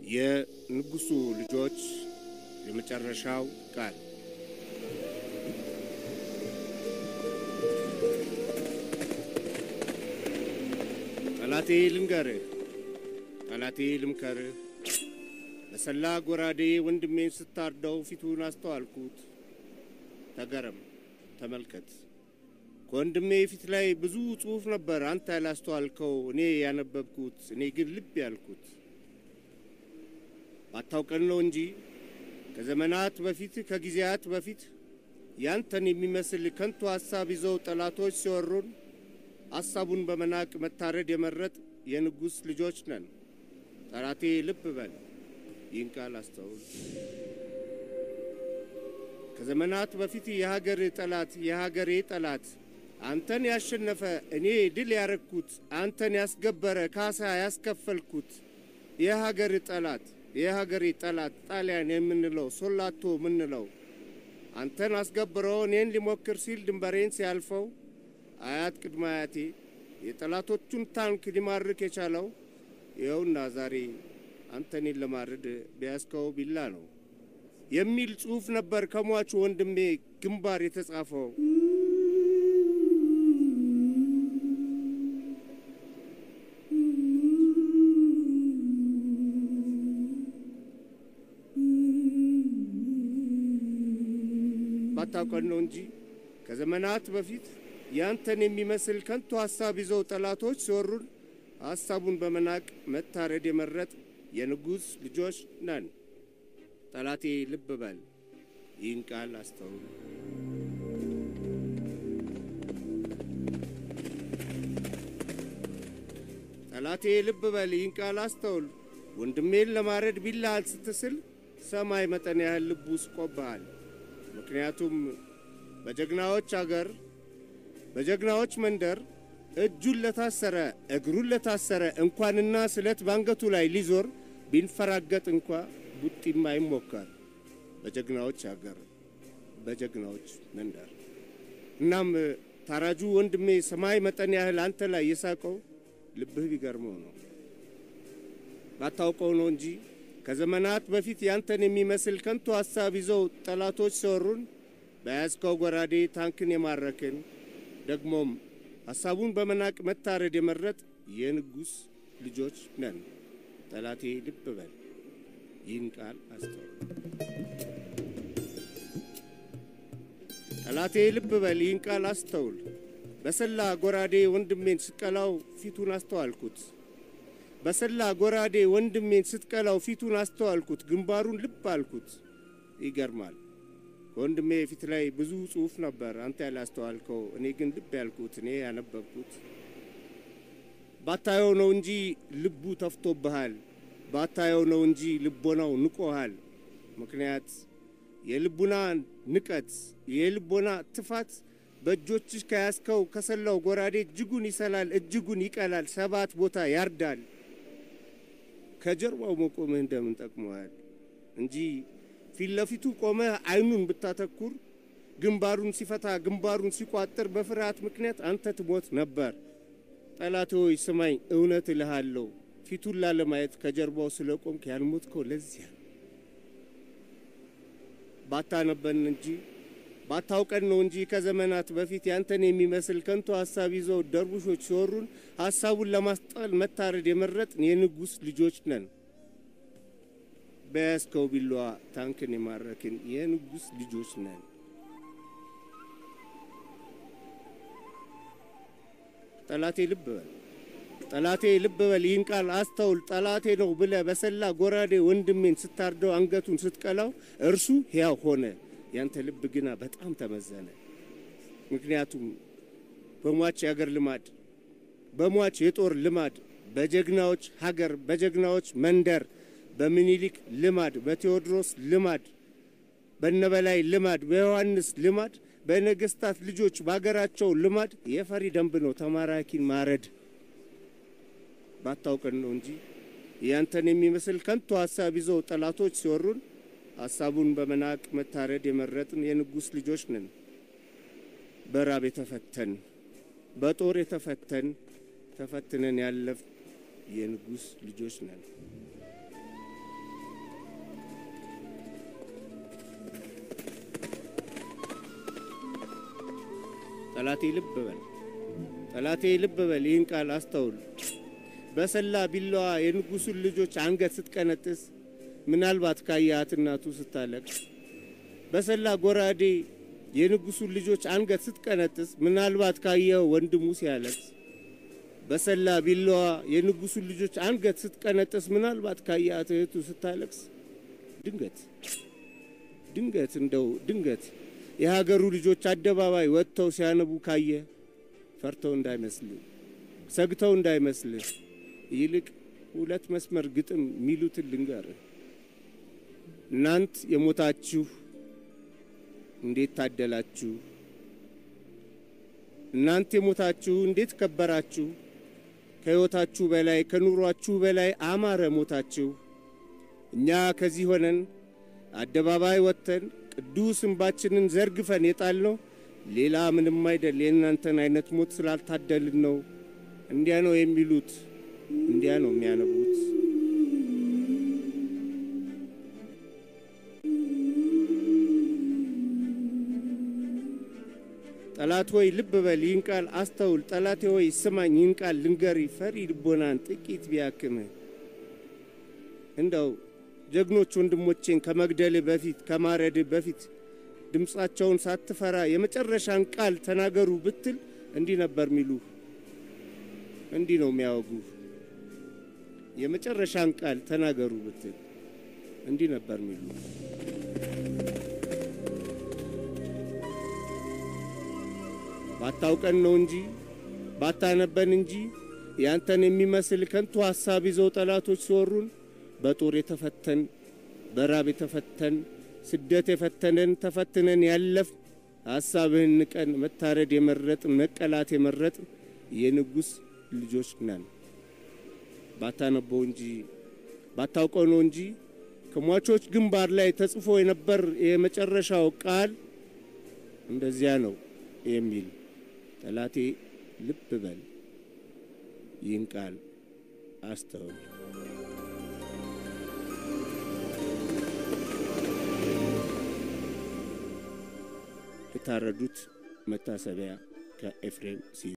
የንጉሡ ልጆች የመጨረሻው ቃል ጠላቴ ልንገርህ፣ ጠላቴ ልምከርህ፣ በሰላ ጎራዴ ወንድሜን ስታርደው ፊቱን አስተዋልኩት። ተገረም፣ ተመልከት። ከወንድሜ ፊት ላይ ብዙ ጽሑፍ ነበር፣ አንተ ያላስተዋልከው እኔ ያነበብኩት፣ እኔ ግን ልብ ያልኩት። ባታውቀን ነው እንጂ ከዘመናት በፊት ከጊዜያት በፊት ያንተን የሚመስል ከንቱ ሐሳብ ይዘው ጠላቶች ሲወሩን ሐሳቡን በመናቅ መታረድ የመረጥ የንጉሥ ልጆች ነን። ጠላቴ ልብ በል፣ ይህን ቃል አስተውል። ከዘመናት በፊት የሀገር ጠላት የሀገሬ ጠላት አንተን ያሸነፈ እኔ ድል ያረግኩት አንተን ያስገበረ ካሳ ያስከፈልኩት የሀገር ጠላት የሀገሬ ጠላት ጣሊያን የምንለው ሶላቶ የምንለው አንተን አስገብሮ እኔን ሊሞክር ሲል ድንበሬን ሲያልፈው አያት ቅድመ አያቴ የጠላቶቹን ታንክ ሊማርክ የቻለው ይኸውና ዛሬ አንተኔን ለማረድ ቢያስከው ቢላ ነው የሚል ጽሑፍ ነበር ከሟቹ ወንድሜ ግንባር የተጻፈው። ባታውቀን ነው እንጂ ከዘመናት በፊት ያንተን የሚመስል ከንቱ ሐሳብ ይዘው ጠላቶች ሲወሩን ሐሳቡን በመናቅ መታረድ የመረጥ የንጉሥ ልጆች ነን። ጠላቴ ልብ በል፣ ይህን ቃል አስተውል። ጠላቴ ልብ በል፣ ይህን ቃል አስተውል። ወንድሜን ለማረድ ቢላሃል ስትስል ሰማይ መጠን ያህል ልቡ ስቆብሃል። ምክንያቱም በጀግናዎች አገር በጀግናዎች መንደር እጁን ለታሰረ እግሩን ለታሰረ እንኳንና ስለት ባንገቱ ላይ ሊዞር ቢንፈራገጥ እንኳ ቡጢም አይሞከር። በጀግናዎች አገር በጀግናዎች መንደር። እናም ታራጁ ወንድሜ ሰማይ መጠን ያህል አንተ ላይ የሳቀው ልብህ ቢገርመው ነው። ባታውቀው ነው እንጂ ከዘመናት በፊት ያንተን የሚመስል ከንቱ ሐሳብ ይዘው ጠላቶች ሲወሩን በያዝከው ጎራዴ ታንክን የማረክን ደግሞም ሐሳቡን በመናቅ መታረድ የመረጥ የንጉሥ ልጆች ነን። ጠላቴ ልብ በል፣ ይህን ቃል አስተውል። ጠላቴ ልብ በል፣ ይህን ቃል አስተውል። በሰላ ጎራዴ ወንድሜን ስቀላው ፊቱን አስተዋልኩት። በሰላ ጎራዴ ወንድሜን ስትቀላው ፊቱን አስተዋልኩት፣ ግንባሩን ልብ አልኩት። ይገርማል። ከወንድሜ ፊት ላይ ብዙ ጽሑፍ ነበር፣ አንተ ያላስተዋልከው፣ እኔ ግን ልብ ያልኩት፣ እኔ ያነበብኩት። ባታየው ነው እንጂ ልቡ ተፍቶብሃል። ባታየው ነው እንጂ ልቦናው ንቆሃል። ምክንያት የልቡና ንቀት፣ የልቦና ትፋት በእጆችሽ ከያዝከው ከሰላው ጎራዴ እጅጉን ይሰላል፣ እጅጉን ይቀላል፣ ሰባት ቦታ ያርዳል። ከጀርባው መቆምህ እንደምን ጠቅመዋል እንጂ ፊት ለፊቱ ቆመህ አይኑን ብታተኩር ግንባሩን ሲፈታ ግንባሩን ሲቋጥር በፍርሃት ምክንያት አንተ ትሞት ነበር። ጠላቴ ሆይ ስማኝ፣ እውነት እልሃለሁ ፊቱን ላለማየት ከጀርባው ስለ ቆምክ ያልሞትከው ለዚያ ነው። ባታነበን እንጂ ባታውቀን ነው እንጂ ከዘመናት በፊት ያንተን የሚመስል ከንቱ ሐሳብ ይዘው ደርቡሾች ሲወሩን ሐሳቡን ለማስጣል መታረድ የመረጥን የንጉሥ ልጆች ነን። በያዝከው ቢላዋ ታንክን የማረክን የንጉሥ ልጆች ነን። ጠላቴ ልብ በል ጠላቴ ልብ በል ይህን ቃል አስተውል። ጠላቴ ነው ብለህ በሰላ ጎራዴ ወንድሜን ስታርደው አንገቱን ስትቀላው እርሱ ሕያው ሆነ። ያንተ ልብ ግና በጣም ተመዘነ። ምክንያቱም በሟች የአገር ልማድ፣ በሟች የጦር ልማድ፣ በጀግናዎች ሀገር፣ በጀግናዎች መንደር፣ በምኒልክ ልማድ፣ በቴዎድሮስ ልማድ፣ በነበላይ ልማድ፣ በዮሐንስ ልማድ፣ በነገስታት ልጆች በሀገራቸው ልማድ የፈሪ ደንብ ነው ተማራኪን ማረድ። ባታውቀን ነው እንጂ ያንተን የሚመስል ከንቱ ሐሳብ ይዘው ጠላቶች ሲወሩን ሐሳቡን በመናቅ መታረድ የመረጥን የንጉሥ ልጆች ነን። በራብ የተፈተን በጦር የተፈተን ተፈትነን ያለፍ የንጉሥ ልጆች ነን። ጠላቴ ልብ በል ጠላቴ ልብ በል ይህን ቃል አስተውል። በሰላ ቢላዋ የንጉሡን ልጆች አንገት ስትቀነጥስ ምናልባት ካያት እናቱ ስታለቅስ፣ በሰላ ጎራዴ የንጉሡን ልጆች አንገት ስትቀነጥስ ምናልባት ካየው ወንድሙ ሲያለቅስ፣ በሰላ ቢላዋ የንጉሡን ልጆች አንገት ስትቀነጥስ ምናልባት ካያት እህቱ ስታለቅስ፣ ድንገት ድንገት እንደው ድንገት የሀገሩ ልጆች አደባባይ ወጥተው ሲያነቡ ካየ ፈርተው እንዳይመስልህ ሰግተው እንዳይመስልህ ይልቅ ሁለት መስመር ግጥም ሚሉትን ልንገርህ። እናንት የሞታችሁ እንዴት ታደላችሁ! እናንት የሞታችሁ እንዴት ከበራችሁ! ከሕይወታችሁ በላይ ከኑሯችሁ በላይ አማረ ሞታችሁ። እኛ ከዚህ ሆነን አደባባይ ወጥተን ቅዱስ እንባችንን ዘርግፈን የጣልነው ሌላ ምንም አይደል፣ የእናንተን አይነት ሞት ስላልታደልን ነው። እንዲያ ነው የሚሉት፣ እንዲያ ነው የሚያነቡት። ጠላት ሆይ ልብ በል ይህን ቃል አስተውል። ጠላቴ ሆይ ስማኝ ይህን ቃል ልንገሪ፣ ፈሪ ልቦናን ጥቂት ቢያክምህ እንደው ጀግኖች ወንድሞቼን ከመግደልህ በፊት ከማረድህ በፊት ድምፃቸውን ሳትፈራ የመጨረሻን ቃል ተናገሩ ብትል እንዲህ ነበር ሚሉ፣ እንዲህ ነው የሚያወጉ። የመጨረሻን ቃል ተናገሩ ብትል እንዲህ ነበር ሚሉ። ባታውቀን ነው እንጂ ባታነበን እንጂ ያንተን የሚመስል ከንቱ ሐሳብ ይዘው ጠላቶች ሲወሩን በጦር የተፈተን በራብ የተፈተን ስደት የፈተነን ተፈትነን ያለፍ ሐሳብህን ንቀን መታረድ የመረጥን መቀላት የመረጥን የንጉሥ ልጆች ነን። ባታነበው እንጂ ባታውቀው ነው እንጂ ከሟቾች ግንባር ላይ ተጽፎ የነበር የመጨረሻው ቃል እንደዚያ ነው የሚል ጠላቴ ልብ በል ይህን ቃል አስተውል። የታረዱት መታሰቢያ ከኤፍሬም ስዩም